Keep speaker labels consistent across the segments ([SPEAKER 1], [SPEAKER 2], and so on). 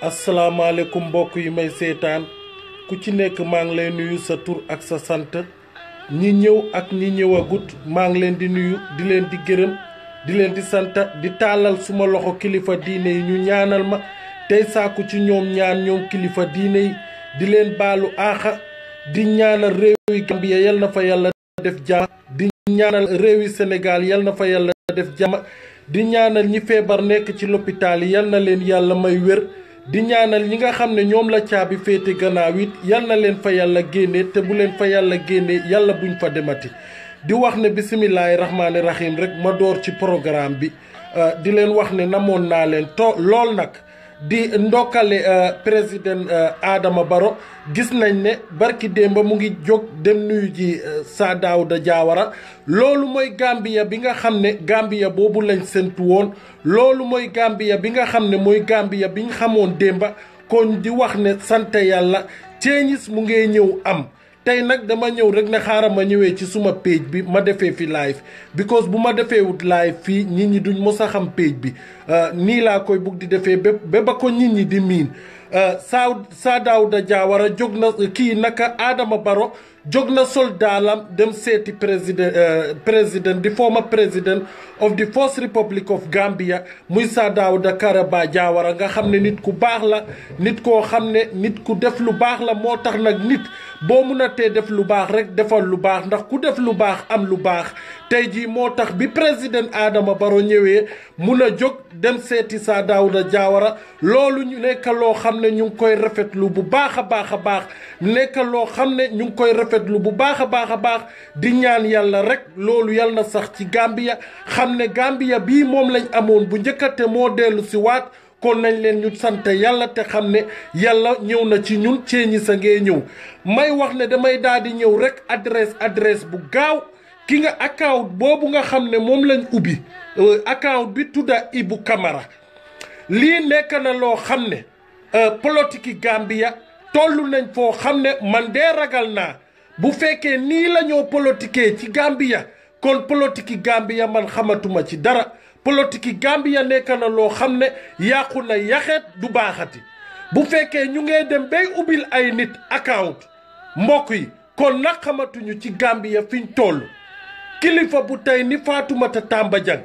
[SPEAKER 1] asalaamaaleykum mbokk yi may seetaan ku ci nekk maa ngi lay nuyu sa tur ak sa sant ñi ñëw ak ñi ñëwagut maa ngi leen di nuyu di leen di gërëm di leen di sant di taalal suma loxo kilifa diine yi ñu ñaanal ma tey sàkku ci ñoom ñaan ñoom kilifa diine yi di leen baalu aaxa di ñaanal réewi Gambia yal na fa yàlla def jàmm di ñaanal réewi Sénégal yal na fa yàlla def jàmm di ñaanal ñi feebar nekk ci lopitaal yi yal na leen yàlla may wér di ñaanal ñi nga xam ne ñoom la caabi féete gannaaw it yal na leen fa yàlla génne te bu leen fa yàlla génne yàlla buñ fa demati di wax ne bisimilahi rahmaani rahim rek ma door ci programme bi di leen wax ne namoon naa leen to lool nag di ndokkale président Adama Barrow gis nañ ne barki démba mu ngi jóg dem nuyu ji Saa Daawuda Jaawara loolu mooy Gambia bi nga xam ne Gambia boobu lañ séntu woon loolu mooy Gambia bi nga xam ne mooy Gambia bi ñu xamoon démba kon di wax ne sant yàlla ceeñis mu ngee ñëw am tey nag dama ñëw rek ne xaaral ma ñëwee ci suma page bi ma defee fi live because bu ma defee wut live fii nit ñi duñ mos a xam page bi nii laa koy bugg di defee ba ba ba ko nit ñi di miin saa saa Daawuda Jaawara jóg na kii naka Adama Barrow jóg na soldaalam dem seeti président président di former president of the first republic of Gambia muy Saa Daawuda Karaba Jaawara nga xam ne nit ku baax la nit koo xam ne nit ku def lu baax la moo tax nag nit boo mun a tee def lu baax rek defal lu baax ndax ku def lu baax am lu baax tey jii moo tax bi président Adama Barrow ñëwee mun a jóg dem seeti Saa Daawuda Jaawara loolu ñu nekk loo xam ne ñu ngi koy rafetlu bu baax a baax a baax nekk loo xam ne ñu ngi koy rafetlu bu baax a baax a baax di ñaan yàlla rek loolu yàlla na sax ci Gambia xam ne Gambia bii moom lañ amoon bu njëkkate moo dellu si waat kon nañ leen ñu sant yàlla te xam ne yàlla ñëw na ci ñun ceeñi sa ngee ñëw may wax ne damay daal di ñëw rek adresse adresse bu gaaw ki nga account boobu nga xam ne moom lañ ubbi account bi tudda Ibu Camara lii nekk na loo xam ne politique yi Gambia toll nañ foo xam ne man dee ragal naa bu fekkee nii la ñoo politiquer ci Gambia kon politique yi Gambia man xamatuma ci dara politique yi Gambia nekk na loo xam ne yàqu na yaxeet du baaxati bu fekkee ñu ngee dem bay ubbil ay nit account mbokk yi kon nag xamatuñu ci Gambia fiñ toll kilifa bu tey ni Fatoumata Tamba Jang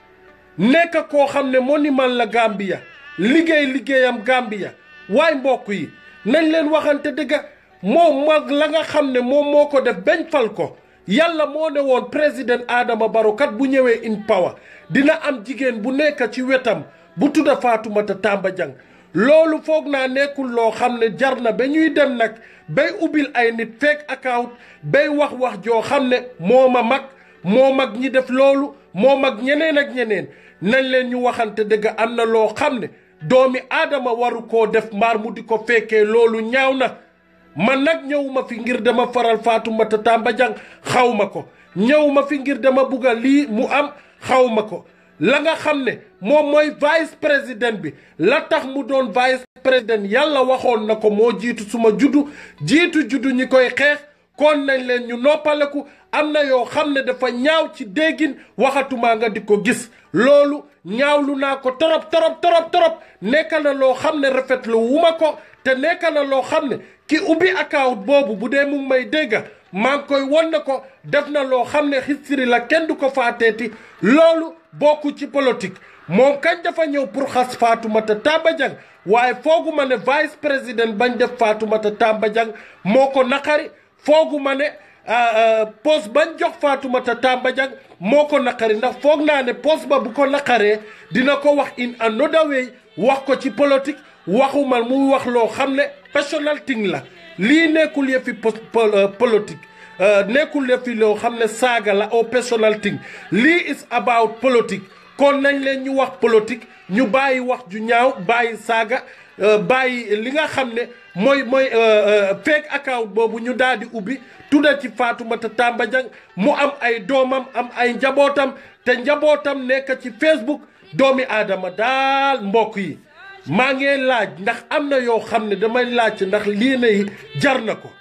[SPEAKER 1] nekk koo xam ne monument la Gambia liggéey liggéeyam Gambia waaye mbokk yi nañ leen waxante dëgga moom mag la nga xam ne moom moo ko def bañ fal ko yàlla moo ne woon président Adama Barrow kat bu ñëwee in power dina am jigéen bu nekk ci wetam bu tudda Fatoumata Tamba Jang loolu foog naa nekkul loo xam ne jar na ba ñuy dem nag bay ubbil ay nit fake account bay wax wax joo xam ne moo ma mag moo mag ñi def loolu moo mag ñeneen ak ñeneen nañ leen ñu waxante dëgg am na loo xam ne doomi aadama waru koo def mbaar mu di ko fekkee loolu ñaaw na man nag ñëwuma fi ngir dama faral Fatoumata Tamba Jang xaw ma ko ñëwuma fi ngir dama bugga lii mu am xaw ma ko la nga xam ne moom mooy vice président bi la tax mu doon vice président yàlla waxoon na ko moo jiitu suma juddu jiitu juddu ñi koy xeex kon nañ leen ñu noppaleku am na yoo xam ne dafa ñaaw ci déggin waxatumaa nga di ko gis loolu ñaawlu naa ko torop torop torop torop nekk na loo xam ne rafetlu wuma ko te nekk na loo xam ne ki ubbi account boobu bu dee mu ngi may dégga maa ngi koy won na ko def na loo xam ne history la kenn du ko faateeti loolu bokku ci politique moom kañ dafa ñëw pour xas Fatoumata Tamba Jang waaye foogu ma ne vice président bañ def Fatoumata Tamba Jang moo ko naqari foogu ma ne poste bañ jox Fatoumata Tamba Jang moo ko naqari ndax foog naa ne poste ba bu ko naqaree dina ko wax in another way wax ko ci politique waxuma muy wax loo xam ne personal thing la lii nekkul yëfi politique nekkul yëfi loo xam ne saaga la au personal thing lii is about politique kon nañ leen ñu wax politique ñu bàyyi wax ju ñaaw bàyyi saaga bàyyi li nga xam ne mooy mooy fake account boobu ñu daal di ubbi tudda ci Fatoumata Tamba Jang mu am ay doomam am ay njabootam te njabootam nekk ci Facebook doomi aadama daal mbokk yi maa ngi laaj ndax am na yoo xam ne damay laaj ndax lii nay jar na ko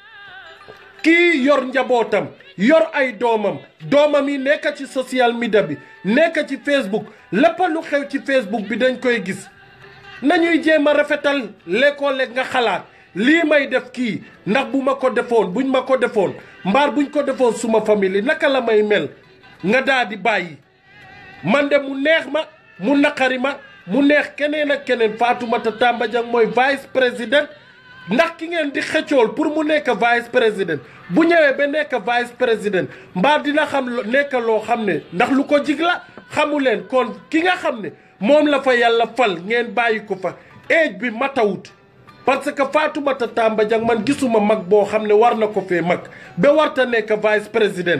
[SPEAKER 1] kii yor njabootam yor ay doomam doomam yi nekk ci social media bi nekk ci Facebook lépp lu xew ci Facebook bi dañ koy gis nañuy jéem a rafetal léeg-léeg nga xalaat lii may def kii ndax bu ma ko defoon buñ ma ko defoon mbaar buñ ko defoon suma famille naka la may mel nga daa di bàyyi man de mu neex ma mu naqari ma mu neex keneen ak keneen Fatoumata Tamba Dieng mooy vice président ndax ki ngeen di xëccool pour mu nekk vice président bu ñëwee ba nekk vice président mbaa dina xam nekk loo xam ne ndax lu ko jig la xamu leen kon ki nga xam ne moom la fa yàlla fal ngeen bàyyi ko fa âge bi matawut parce que Fatoumata Tamba Dieng man gisuma mag boo xam ne war na ko fee mag ba warta nekk vice président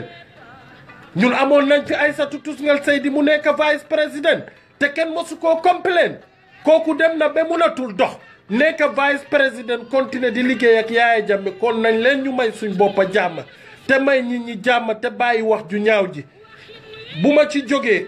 [SPEAKER 1] ñun amoon nañ fi Aïssatou Tousngal Seydi mu nekk vice président te kenn mosu koo complain kooku dem na ba munatul dox nekk vice président continuer di liggéey ak Yaaya Jammeh kon nañ leen ñu may suñ boppa jàmm te may nit ñi jàmm te bàyyi wax ju ñaaw ji bu ma ci jógee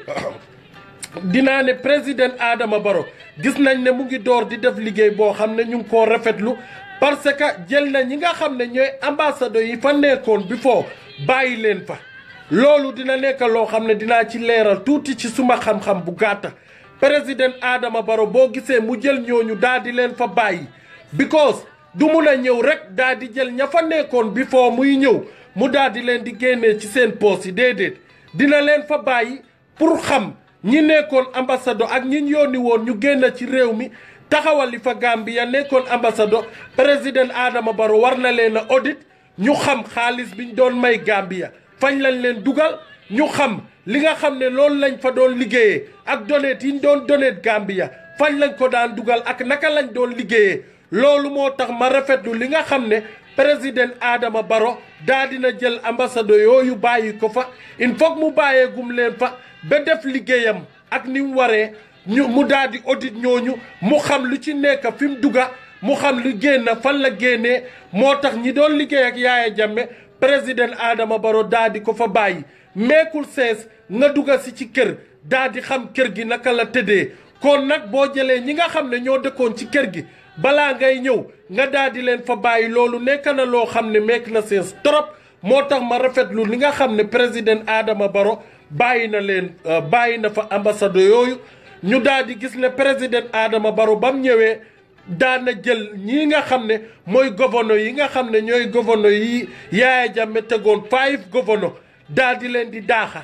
[SPEAKER 1] dinaa ne président Adama Barrow gis nañ ne mu ngi door di def liggéey boo xam ne ñu ngi koo rafetlu parce que jël na ñi nga xam ne ñooy ambassadeur yi fa nekkoon bi foo bàyyi leen fa loolu dina nekk loo xam ne dinaa ci leeral tuuti ci suma xam-xam bu gàtta président Adama Barrow boo gisee mu jël ñooñu daal di leen fa bàyyi because du mun a ñëw rek daal di jël ña fa nekkoon bi foo muy ñëw mu daal di leen di génnee ci seen poos yi déedéet dina leen fa bàyyi pour xam ñi nekkoon ambassadeur ak ñi yónni woon ñu génn ci réew mi taxawal li fa Gambia nekkoon ambassadeur président Adama Barrow war na leen a audit ñu xam xaalis biñ doon may Gambia fañ lañ leen dugal ñu xam li nga xam ne loolu lañ fa doon liggéeyee ak donet yi ñu doon donet Gambia fañ lañ ko daan dugal ak naka lañ doon liggéeyee loolu moo tax ma rafetlu li nga xam ne président Adama Barrow daa dina jël ambassadeur yooyu bàyyi ko fa il faut mu bàyyee gum leen fa ba def liggéeyam ak ni mu waree ñu mu daal di audit ñooñu mu xam lu ci nekk fi mu dugga mu xam lu génn fan la génnee moo tax ñi doon liggéey ak Yaaya Jammeh président Adama Barrow daa di ko fa bàyyi meekul sees nga dugga si ci kër daa di xam kër gi naka la tëddee kon nag boo jëlee ñi nga xam ne ñoo dëkkoon ci kër gi balaa ngay ñëw nga daal di leen fa bàyyi loolu nekk na loo xam ne meek na sees trop moo tax ma rafetlu li nga xam ne président Adama Barrow bàyyi na leen bàyyi na fa ambassade yooyu ñu daal di gis ne président Adama Barrow ba mu ñëwee daana jël ñii nga xam ne mooy gouverneur yi nga xam ne ñooy gouverneur yi Yaaya Jammeh tegoon five gouverneur daal di leen di daaxa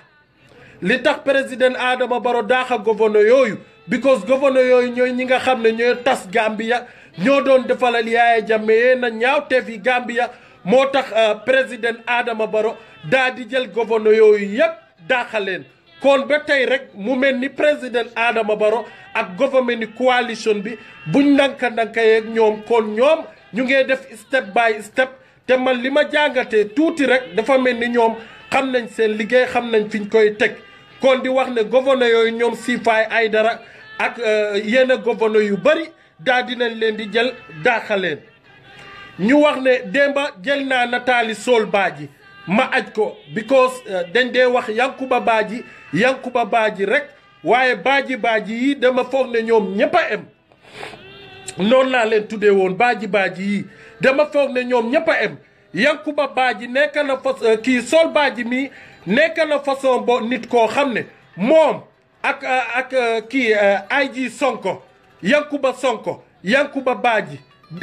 [SPEAKER 1] li tax président Adama Barrow daaxa gouverneur yooyu because gouverneur yooyu ñooy ñi nga xam ne ñooy tas Gambia ñoo doon defalal Yaaya Jammeh yee na ñaawteef yi Gambia moo tax président Adama Barrow daal di jël gouverneur yooyu yépp daaxa leen kon ba tey rek mu mel ni président Adama Barrow ak gouvernement ni coalition bi buñ ndanka ndanka yeeg ñoom kon ñoom ñu ngee def step by step te man li ma jàngatee tuuti rek dafa mel ni ñoom xam nañ seen liggéey xam nañ fiñ koy teg kon di wax ne gouverneur yooyu ñoom Sifaay Aydara ak yenn gouverneur yu bari daa dinañ leen di jël daaxaleen ñu wax ne démba jël naa nataali Sol Badji ma aj ko because dañ dee wax Yankuba Badji Yankuba Badji rek waaye Badji Badji yi dama foog ne ñoom ñëpp a em noonu laa leen tuddee woon Badji Badji yi dama foog ne ñoom ñëpp a em Yankuba Badji nekk na fa kii Sol Badji mii nekk na façon bo nit koo xam ne moom ak ak kii IG Sonko Yankuba Sonko Yankuba Badji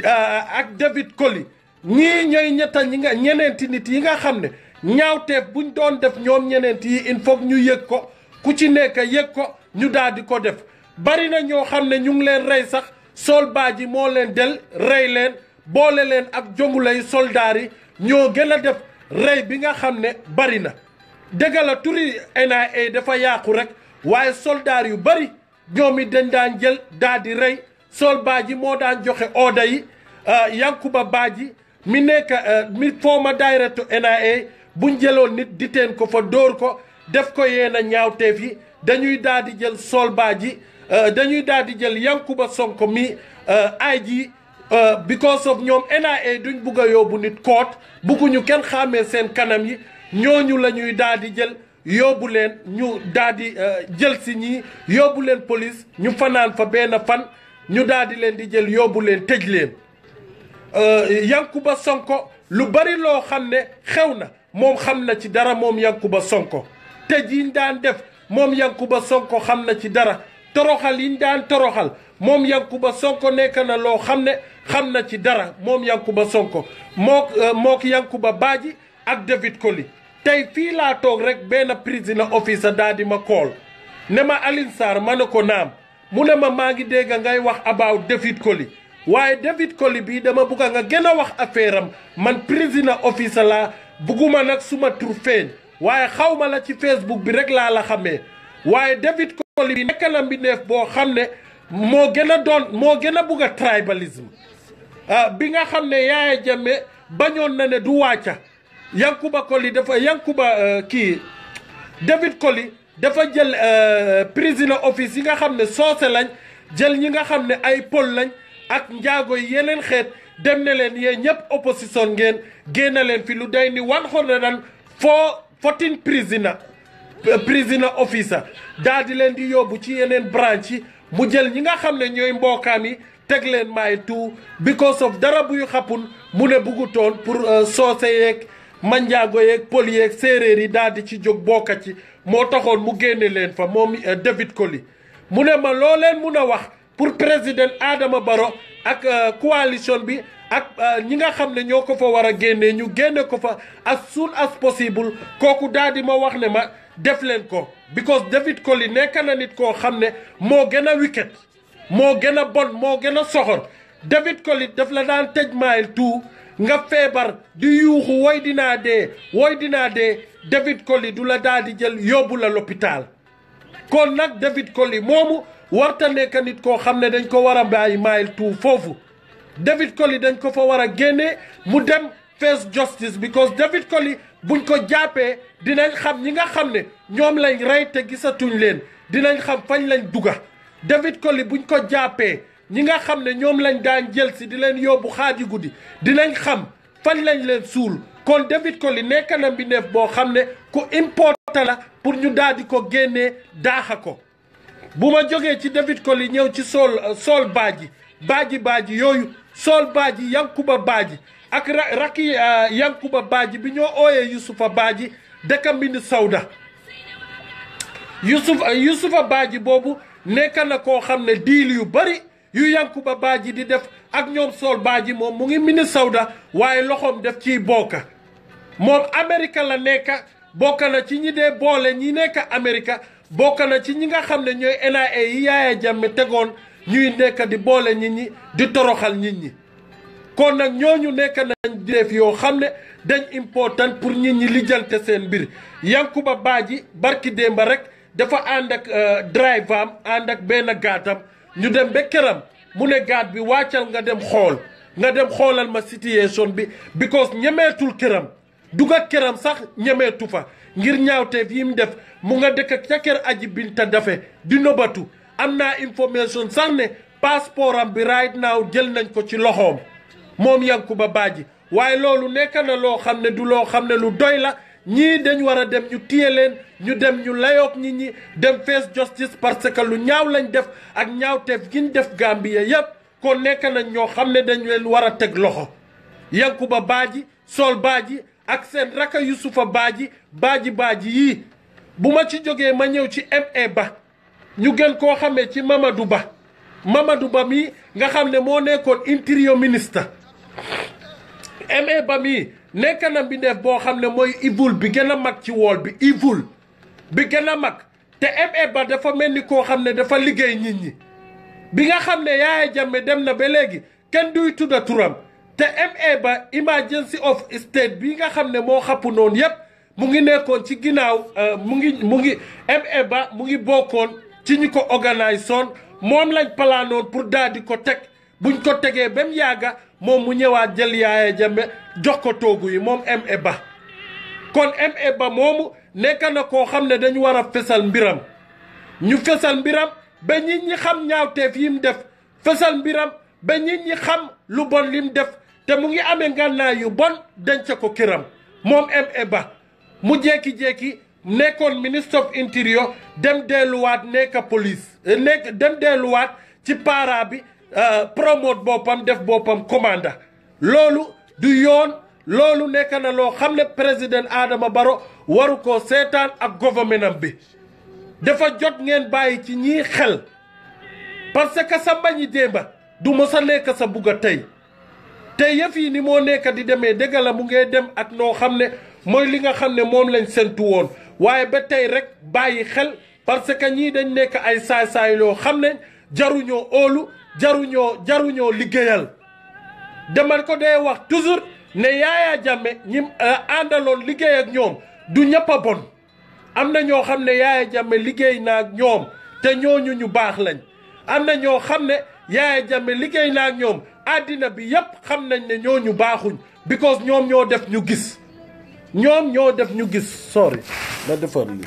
[SPEAKER 1] ak David Koli ñii ñooy ñetta ñi nga ñeneenti nit yi nga xam ne ñaawteef buñ doon def ñoom ñeneenti yi il faut ñu yëg ko ku ci nekk yëg ko ñu daal di ko def bari na ñoo xam ne ñu ngi leen rey sax Sol Badji moo leen del rey leen boole leen ak jongulay soldaar yi ñoo gën a def rey bi nga xam ne bari na dëgg la turi NIA dafa yàqu rek waaye soldaar yu bari ñoom it dañ daan jël daal di rey Sol Badji moo daan joxe ooda yi Yankuba Badji mi nekk mi former director NIA buñ jëloon nit di teen ko fa dóor ko def ko yéen a ñaawteef yi dañuy daal di jël Sol Badji dañuy daal di jël Yankuba Sonko mi ay ji because of ñoom NIA duñ bugg a yóbbu nit koot bugguñu kenn xàmmee seen kanam yi ñooñu la ñuy daal di jël yóbbu leen ñu daal di jël si ñii yóbbu leen police ñu fanaan fa benn fan ñu daal di leen di jël yóbbu leen tëj leen Yankuba Sonko lu bari loo xam ne xew na moom xam na ci dara moom Yankuba Sonko tëj yiñ daan def moom Yankuba Sonko xam na ci dara toroxal yi ñu daan toroxal moom Yankuba Sonko nekk na loo xam ne xam na ci dara moom Yankuba Sonko mook mook Yankuba Badji ak David Koli tey fii laa toog rek benn prisoner officer daal di ma kool ne ma Alioune Sarr ma ne ko naam mu ne ma maa ngi dégg ngay wax about David Koli waaye David Koli bii dama bugg nga gën a wax affaire am man prisoner officer laa bugguma nag suma tur feeñ waaye xaw ma la ci Facebook bi rek laa la xamee waaye David Koli bi nekk na mbindeef boo xam ne moo gën a doon moo gën a bugg a tribalisme bi nga xam ne Yaya Jammeh bañoon na ne du wàcca Yankuba Koli dafa Yankuba kii David Koli dafa jël prisoner office yi nga xam ne soose lañ jël ñi nga xam ne ay pol lañ ak njaago yi yeneen xeet dem ne leen yee ñëpp opposition ngeen génne leen fi lu day ni one hundred and four fourteen prisoner prisoner officer daal di leen di yóbbu ci yeneen branche yi mu jël ñi nga xam ne ñooy mbookaam yi teg leen maay tout because of dara buy xappun mu ne buggutoon pour soose yeeg manjaago yeeg pël yeeg séeréer yi daal di ci jóg bokka ci moo taxoon mu génne leen fa moom David Koli mu ne ma loo leen mun a wax pour président Adama Barrow ak coalition bi ak ñi nga xam ne ñoo ko fa war a génnee ñu génne ko fa as soon as possible kooku daal di ma wax ne ma def leen ko because David Koli nekk na nit koo xam ne moo gën a wicked moo gën a bon moo gën a soxor David Koli daf la daan tëj maayil tout nga feebar di yuuxu woy dinaa dee woy dinaa dee David Koli du la daal di jël yóbbu la l'hôpital kon nag David Koli moomu warta nekk nit koo xam ne dañ ko war a bàyyi maayil tout foofu David Koli dañ ko fa war a génnee mu dem face justice because David Koli buñ ko jàppee dinañ xam ñi nga xam ne ñoom lañ rey te gisatuñ leen dinañ xam fañ lañ duga David Koli buñ ko jàppee ñi nga xam ne ñoom lañ daan jël si di leen yóbbu xaaji guddi dinañ xam fañ lañ leen suul kon David Koli nekk na mbindeef boo xam ne ku important la pour ñu daal di ko génnee daaxa ko bu ma jógee ci David Koli ñëw ci Sol Sol Badji Badji Badji yooyu Sol Badji Yankuba Badji ak rakki Yankuba Badji bi ñoo ooyee Yusufa Badji dëkk Mbindi Sawda Yusuf Yusufa Badji boobu nekk na koo xam ne diil yu bari yu Yankuba Badji di def ak ñoom Sol Badji moom mu ngi Mbindi Sawda waaye loxoom def ciy bokka moom Amérique la nekk bokk na ci ñi dee boole ñi nekk Amérique bokk na ci ñi nga xam ne ñooy NIA yi Yaya Jammeh tegoon ñuy nekk di boole nit ñi di toroxal nit ñi kon nag ñooñu nekk nañ di def yoo xam ne dañ important pour nit ñi lijjante seen mbir Yankuba Badji barki démba rek dafa ànd ak drive am ànd ak benn gaatam ñu dem ba këram mu ne gaat bi wàccal nga dem xool nga dem xoolal ma situation bi because ñemeetul këram duga këram sax ñemeetu fa ngir ñaawteef yi mu def mu nga dëkk ca kër aji binta dafe di nobatu am naa information sax ne passeport am bi right now jël nañ ko ci loxoom moom Yankuba Badji waaye loolu nekk na loo xam ne du loo xam ne lu doy la ñii dañ war a dem ñu téye leen ñu dem ñu layoog nit ñi dem face justice parce que lu ñaaw lañ def ak ñaawteef gi ñu def Gambia yépp kon nekk nañ ñoo xam ne dañ leen war a teg loxo Yankuba Badji Sol Badji ak seen raka Yusufa Badji Badji Badji yii bu ma ci jógee ma ñëw ci MA Ba ñu gën koo xamee ci Mamadou Ba Mamadou Ba mii nga xam ne moo nekkoon interior ministre MA Ba mii nekk na mbindeef boo xam ne mooy evil bi gën a mag ci wool bi evil bi gën a mag te MA Ba dafa mel ni koo xam ne dafa liggéey nit ñi bi nga xam ne Yaya Jammeh dem na ba léegi kenn duy tudda turam te MA Ba emergency of state bi nga xam ne moo xappu noonu yépp mu ngi nekkoon ci ginnaaw mu ngi mu ngi MA Ba mu ngi bokkoon ci ñi ko organise soon moom lañ palaanoon pour daal di ko teg buñ ko tegee ba mu yàgga moom mu ñëwaat jël Yaya Jammeh jox ko toogu yi moom MA Ba kon MA Ba moomu nekk na koo xam ne dañu war a fesal mbiram ñu fesal mbiram ba nit ñi xam ñaawteef yi mu def fesal mbiram ba nit ñi xam lu bon li mu def te mu ngi amee ngànnaay yu bon denc ko këram moom MA Ba mu jékki-jékki nekkoon ministre of interior dem delluwaat nekk police nekk dem delluwaat ci para bi promote boppam def boppam commanda loolu du yoon loolu nekk na loo xam ne président Adama Barrow waru ko seetaan ak gouvernement am bi dafa jot ngeen bàyyi ci ñii xel parce que sa mbañi démba du mos a nekk sa bugg a tey te yëf yi ni moo nekk di demee dëgg la mu ngee dem ak noo xam ne mooy li nga xam ne moom lañ sentu woon waaye ba tey rek bàyyi xel parce que ñii dañ nekk ay saay-saay loo xam ne jaruñoo óolu jaruñoo jaruñoo liggéeyal demal ko dee wax toujours ne Yaya Jammeh ñi àndaloon liggéey ak ñoom du ñëpp a bon am na ñoo xam ne Yaya Jammeh liggéey na ak ñoom te ñooñu ñu baax lañ am na ñoo xam ne Yaya Jammeh liggéey na ak ñoom àddina bi yépp xam nañ ne ñooñu baaxuñ because ñoom ñoo def ñu gis ñoom ñoo def ñu gis sorry na defar li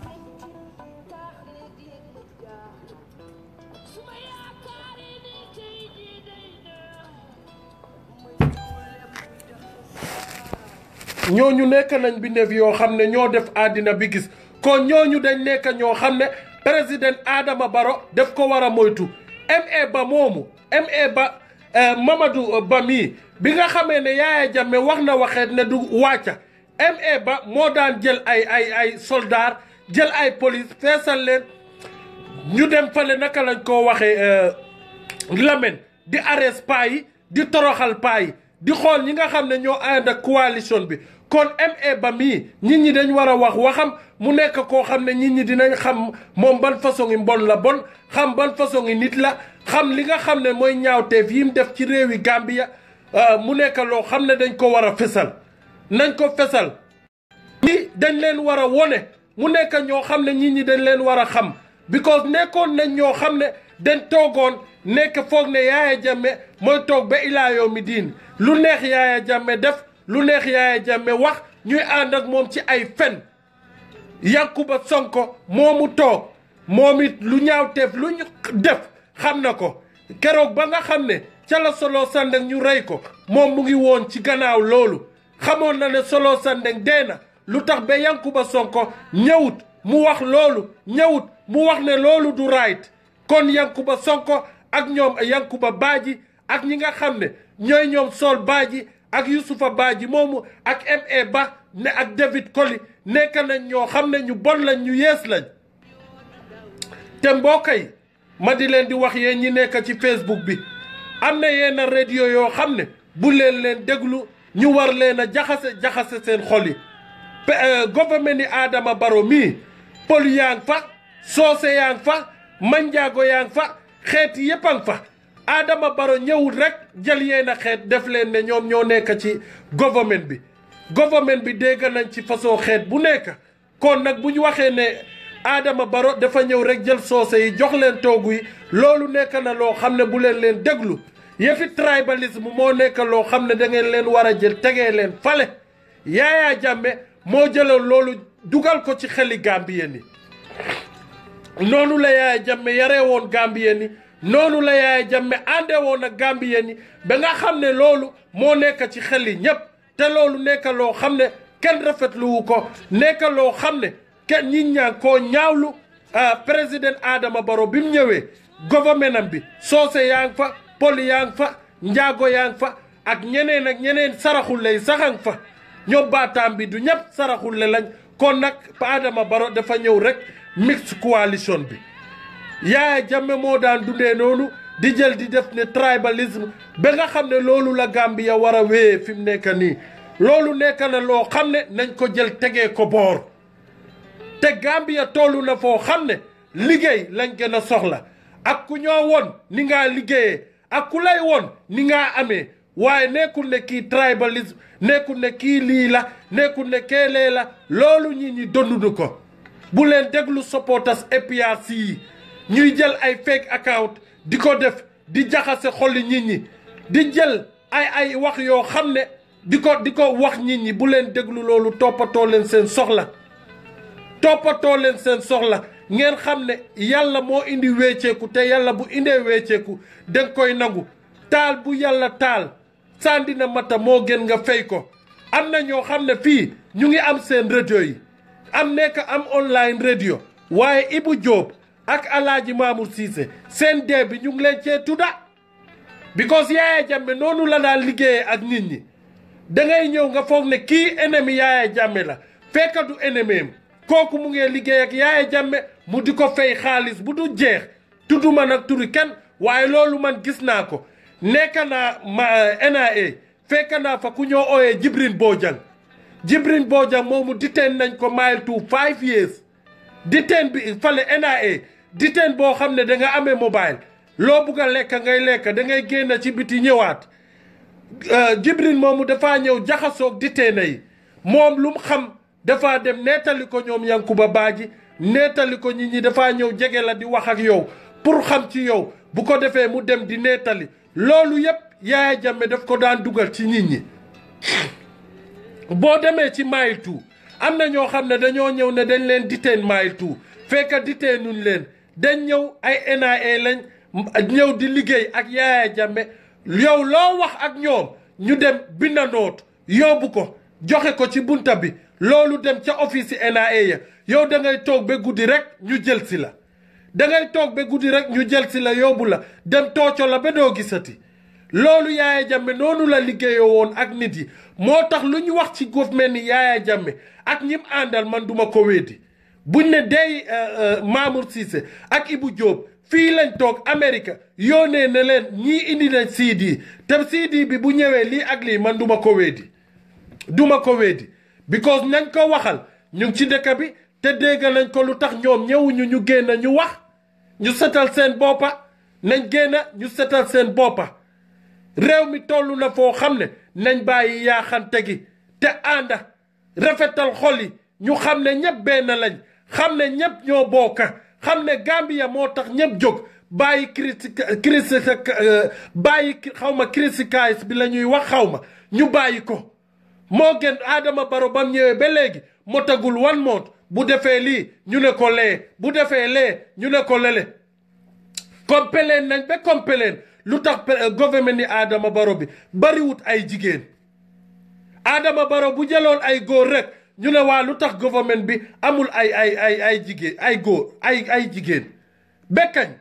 [SPEAKER 1] ñooñu nekk nañ bindeef yoo xam ne ñoo def àddina bi gis kon ñooñu dañ nekk ñoo xam ne président Adama Barrow def ko war a moytu MA ba moomu MA ba Mamadou Ba mii bi nga xamee ne Yaya Jammeh wax na waxeet ne du wàcca MA ba moo daan jël ay ay ay soldat jël ay police feesal leen ñu dem fale naka lañ koo waxee Lamen di arrest paa yi di toroxal paa yi di xool ñi nga xam ne ñoo ànd ak coalition bi kon MA ba mii nit ñi dañ war a wax waxam mu nekk koo xam ne nit ñi dinañ xam moom ban façon yi mbon la bon xam ban façon yi nit la xam li nga xam ne mooy ñaawteef yi mu def ci réewi Gambia mu nekk loo xam ne dañ ko war a fesal nañ ko fesal ñi dañ leen war a wone mu nekk ñoo xam ne nit ñi dañ leen war a xam because nekkoon nañ ñoo xam ne dañ toogoon nekk foog ne Yaya Jammeh mooy toog ba ilaa yow mi diin lu neex Yaya Jammeh def lu neex Yaya Jammeh wax ñuy ànd ak moom ci ay fen Yankuba Sonko moomu toog moom it lu ñaawteef lu ñu def xam na ko keroog ba nga xam ne ca la Solo Sandeng ñu rey ko moom mu ngi woon ci gannaaw loolu xamoon na ne Solo Sandeng dee na lu tax ba Yankuba Sonko ñëwut mu wax loolu ñëwut mu wax ne loolu du right kon Yankuba Sonko ak ñoom Yankuba Baaji ak ñi nga xam ne ñooy ñoom Sol Baaji ak Yusufa Baaji moomu ak MA Ba ne ak David Koli nekk nañ ñoo xam ne ñu bon lañ ñu yees lañ te mbokk yi ma di leen di wax yéen ñi nekk ci Facebook bi am na yenn radio yoo xam ne bu leen leen déglu ñu war leen a jaxase jaxase seen xol yi gouvernement ni Adama Barrow mii pël yaa ngi fa soose yaa ngi fa manjaago yaa ngi fa xeet yépp a ngi fa Adama Barrow ñëwul rek jël yenn xeet def leen ne ñoom ñoo nekk ci gouvernement bi gouvernement bi dégg nañ ci façon xeet bu nekk kon nag bu ñu waxee ne Adama Barrow dafa ñëw rek jël soose yi jox leen toogu yi loolu nekk na loo xam ne bu leen leen déglu yëfi tribalisme moo nekk loo xam ne da ngeen leen war a jël tegee leen fale Yaya Jammeh moo jëloon loolu dugal ko ci xeli Gambien yi noonu la Yaya Jammeh yaree woon Gambien yi noonu la Yaya Jammeh àndee woon ak Gambien yi ba nga xam ne loolu moo nekk ci xel yi ñépp te loolu nekk loo xam ne kenn rafetluwu ko nekk loo xam ne kenn ñi ñaa koo ñaawlu président Adama Barrow bi mu ñëwee gouvernement am bi soose yaa ngi fa poli yaa ngi fa njaago yaa ngi fa ak ñeneen ak ñeneen saraxulle yi saxang fa ñoom baataam bi du ñëpp saraxulle lañ kon nag Adama Barrow dafa ñëw rek mixed coalition bi Yaya Jammeh moo daan dundee noonu di jël di def ne tribalisme ba nga xam ne loolu la Gambia war a wéyee fi mu nekk nii loolu nekk na loo xam ne nañ ko jël tegee ko boor te Gambia tollu na foo xam ne liggéey lañ gën a soxla ak ku ñoo woon ni ngaa liggéeyee ak ku lay woon ni ngaa amee waaye nekkul ne kii tribalisme nekkul ne kii lii la nekkul ne keelee la loolu ñi ñi dondudu ko bu leen déglu supporters APRC yi ñuy jël ay fake account di ko def di jaxase xoli nit ñi di jël ay ay wax yoo xam ne di ko di ko wax nit ñi bu leen déglu loolu toppatoo leen seen soxla toppatoo leen seen soxla ngeen xam ne yàlla moo indi wéeceeku te yàlla bu indee wéeceeku danga koy nangu taal bu yàlla taal sànni na mata moo gën nga fay ko am na ñoo xam ne fii ñu ngi am seen radio yi am nekk am online radio waaye Ibu Diop ak Alaaji Mamour Cissé seen dee bi ñu ngi leen cee tudda because Yaya Jammeh noonu la daan liggéeyee ak nit ñi da ngay ñëw nga foog ne kii ennemi Yaya Jammeh la fekk du ennemi am kooku mu ngi liggéey ak Yaya Jammeh mu di ko fay xaalis bu du jeex tudduma nag turi kenn waaye loolu man gis naa ko nekk naa ma NIA fekk naa fa ku ñoo ooyee Jibrin Bojang Jibrin Bojang moomu diteen nañ ko mile to five years diteen bi fale NIA diteen boo xam ne da nga amee mobile loo bugg a lekk ngay lekk da ngay génn ci biti ñëwaat Jibrin moomu dafaa ñëw jaxasoog diteena yi moom lu mu xam dafaa dem nettali ko ñoom Yankuba Baaji nettali ko nit ñi dafaa ñëw jege la di wax ak yow pour xam ci yow bu ko defee mu dem di nettali loolu yépp Yaaya Jammeh daf ko daan dugal ci nit ñi boo demee ci mile two am na ñoo xam ne dañoo ñëw ne dañ leen diteen mile two fekk diteenuñ leen dañ ñëw ay NIA lañ ñëw di liggéey ak Yaaya Jammeh yow loo wax ak ñoom ñu dem binda noot yóbbu ko joxe ko ci bunta bi loolu dem ca office NIA ya yow da ngay toog ba guddi rek ñu jël si la da ngay toog ba guddi rek ñu jël si la yóbbu la dem tooco la ba doo gisati loolu Yaaya Jammeh noonu la liggéeyoo woon ak nit yi moo tax lu ñu wax ci gouvernement ni Yaaya Jammeh ak ñim àndal man duma ko weddi buñ ne dey Mamour Cissé ak Ibou Diop fii lañ toog Amérique yónnee ne leen ñii indi nañ CD te CD bi bu ñëwee lii ak lii man duma ko weddi duma ko weddi because nañ ko waxal ñu ngi ci dëkk bi te dégg nañ ko lu tax ñoom ñëwuñu ñu génn ñu wax ñu setal seen boppa nañ génn ñu setal seen boppa réew mi toll na foo xam ne nañ bàyyi yaaxante gi te ànda rafetal xol yi ñu xam ne ñëpp benn lañ xam ne ñëpp ñoo bokka xam ne Gambia moo tax ñëpp jóg bàyyi criti criti bàyyi xaw ma crisicais bi la ñuy wax xaw ma ñu bàyyi ko moo gën Adama Barrow bam ñëwee ba léegi motagul one month bu defee lii ñu ne ko lee bu defee lee ñu ne ko lele kompeleen nañ ba kompeleen lu tax gouvernement ni Adama Barrow bi bariwut ay jigéen Adama Barrow bu jëloon ay góor rek ñu ne waa lu tax gouvernement bi amul ay ay ay ay jigéen ay góor ay ay jigéen bekkañ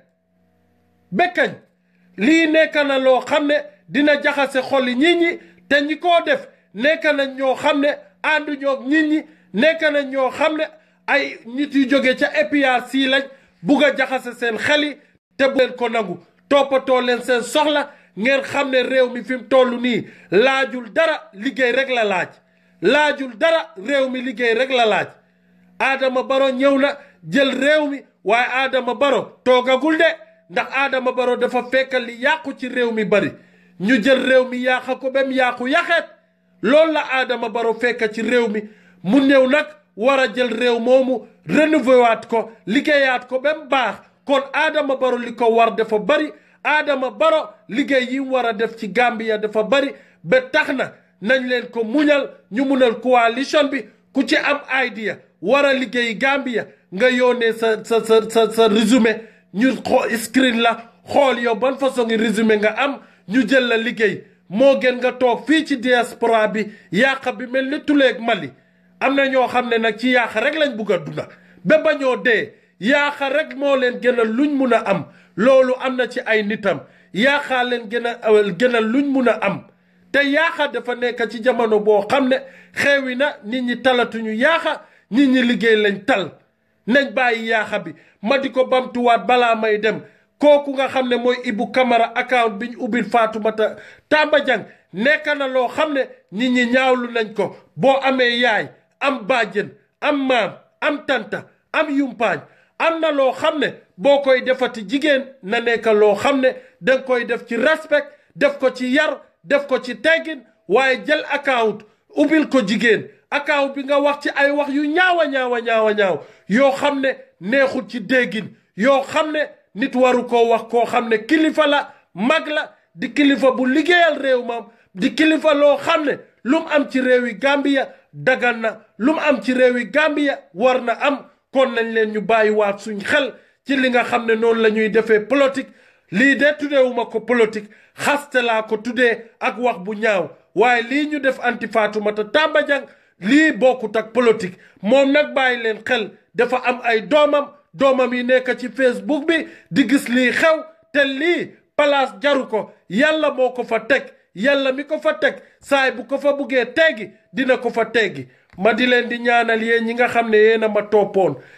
[SPEAKER 1] bekkañ lii nekk na loo xam ne dina jaxase xoli nit ñi te ñi koo def nekk nañ ñoo xam ne àndu ñoo nit ñi nekk nañ ñoo xam ne ay nit yu jóge ca APRC lañ bugg a jaxase seen xel yi te bu leen ko nangu toppatoo leen seen soxla ngeen xam ne réew mi fi mu toll nii laajul dara liggéey rek la laaj laajul dara réew mi liggéey rek la laaj Adama Barrow ñëw na jël réew mi waaye Adama Barrow toogagul de ndax Adama Barrow dafa fekk li yàqu ci réew mi bari ñu jël réew mi yàq ko ba mu yàqu yaxeet loolu la Adama Barrow fekk ci réew mi mu ñëw nag war a jël réew moomu renouveler waat ko liggéeyaat ko ba mu baax kon Adama Barrow li ko war dafa bari Adama Barrow liggéey yi mu war a def ci Gambia dafa bari ba tax na nañ leen ko muñal ñu munal coalition bi ku ci am idea war a liggéey Gambia nga yónnee sa sa sa sa sa résumé ñu xoo screen la xool yow ban façon ngi résumé nga am ñu jël la liggéey moo gën nga toog fii ci diaspora bi yàq bi mel ni tuleeg Mali am na ñoo xam ne nag ci yàq rek lañ bugg a dunda ba bañoo dee yàq rek moo leen gënal luñ mun a am loolu am na ci ay nitam yaaxaa leen gën a gënal luñ mun a am te yaaxa dafa nekk ci jamono boo xam ne xewi na nit ñi talatuñu yaaxa nit ñi liggéey lañ tal nañ bàyyi yaaxa bi ma di ko bamtuwaat balaa may dem kooku nga xam ne mooy Ibu Camara account bi ñu ubbil Fatoumata Tamba Jang nekk na loo xam ne nit ñi ñaawlu nañ ko boo amee yaay am bàjjen am maam am tanta am yumpaañ am na loo xam ne boo koy defati jigéen na nekk loo xam ne danga koy def ci respect def ko ci yar def ko ci teggin waaye jël account ubbil ko jigéen account bi nga wax ci ay wax yu ñaawa ñaawa ñaawa ñaaw yoo xam ne neexul ci déggin yoo xam ne nit waru koo wax koo xam ne kilifa la mag la di kilifa bu liggéeyal réew maam di kilifa loo xam ne lu mu am ci réewi Gambia dagan na lu mu am ci réewi Gambia war na am kon nañ leen ñu bàyyiwaat suñ xel ci li nga xam ne noonu la ñuy defee politique lii de tuddeewuma ko politique xaste laa ko tuddee ak wax bu ñaaw waaye lii ñu def anti Fatoumata Tamba Jang lii bokkut ak politique moom nag bàyyi leen xel dafa am ay doomam doomam yi nekk ci Facebook bi di gis lii xew te lii palaas jaru ko yàlla moo ko fa teg yàlla mi ko fa teg saay bu ko fa buggee teggi dina ko fa teggi ma di leen di ñaanal yéen ñi nga xam ne yéen a ma toppoon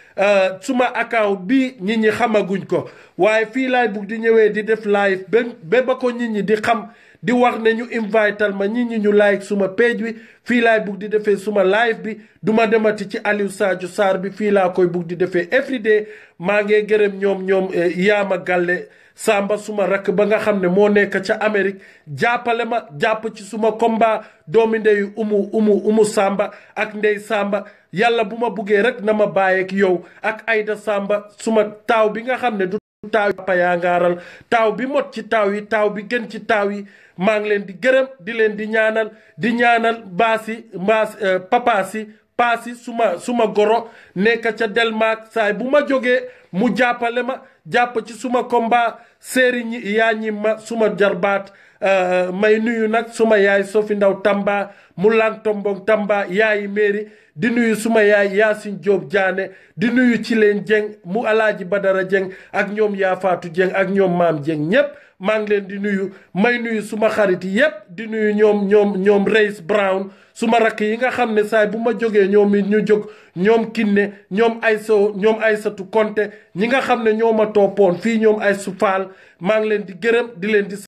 [SPEAKER 1] suma account bi nit ñi xamaguñ ko waaye fii laay bugg di ñëwee di def live ba ba ba ko nit ñi di xam di wax ne ñu invital ma nit ñi ñu like suma page bi fii laay bugg di defee suma live bi duma demati ci Aliou Sadio Sarr bi fii laa koy bugg di defee everyday maa ngi gërëm ñoom ñoom Yaama Galle Samba suma rakk ba nga xam ne moo nekk ca Amérique jàppale ma jàpp ci suma combat doomi ndeyu umu umu umu Samba ak ndey Samba yàlla bu ma buggee rek na ma bàyyeek yow ak Aida Samba suma taaw bi nga xam ne du taaw papa yaa ngaaral taaw bi mot ci taaw yi taaw bi gën ci taaw yi maa ngi leen di gërëm di leen di ñaanal di ñaanal baasi mbaas papa si paasi suma suma goro nekk ca Delmark saay bu ma jógee mu jàppale ma jàpp ci suma combat séeri ñi yaa ñi ma suma jarbaat may nuyu nag suma yaay Sofi Ndaw Tamba mu lang tombong Tamba yaayi mairie di nuyu suma yaay Yaasin Jóob Jaane di nuyu ci leen Jeng mu alaaji Badara Jeng ak ñoom Yaafaatu Jeng ak ñoom Maam Jeng ñépp maa ngi leen di nuyu may nuyu suma xarit yépp di nuyu ñoom ñoom ñoom Reis Brown suma rakk yi nga xam ne saay bu ma jógee ñoom it ñu jóg ñoom Kinne ñoom Ayso ñoom Aysatu Konte ñi nga xam ne ñoo ma toppoon fii ñoom ay sufaal maa ngi leen di gërëm di leen di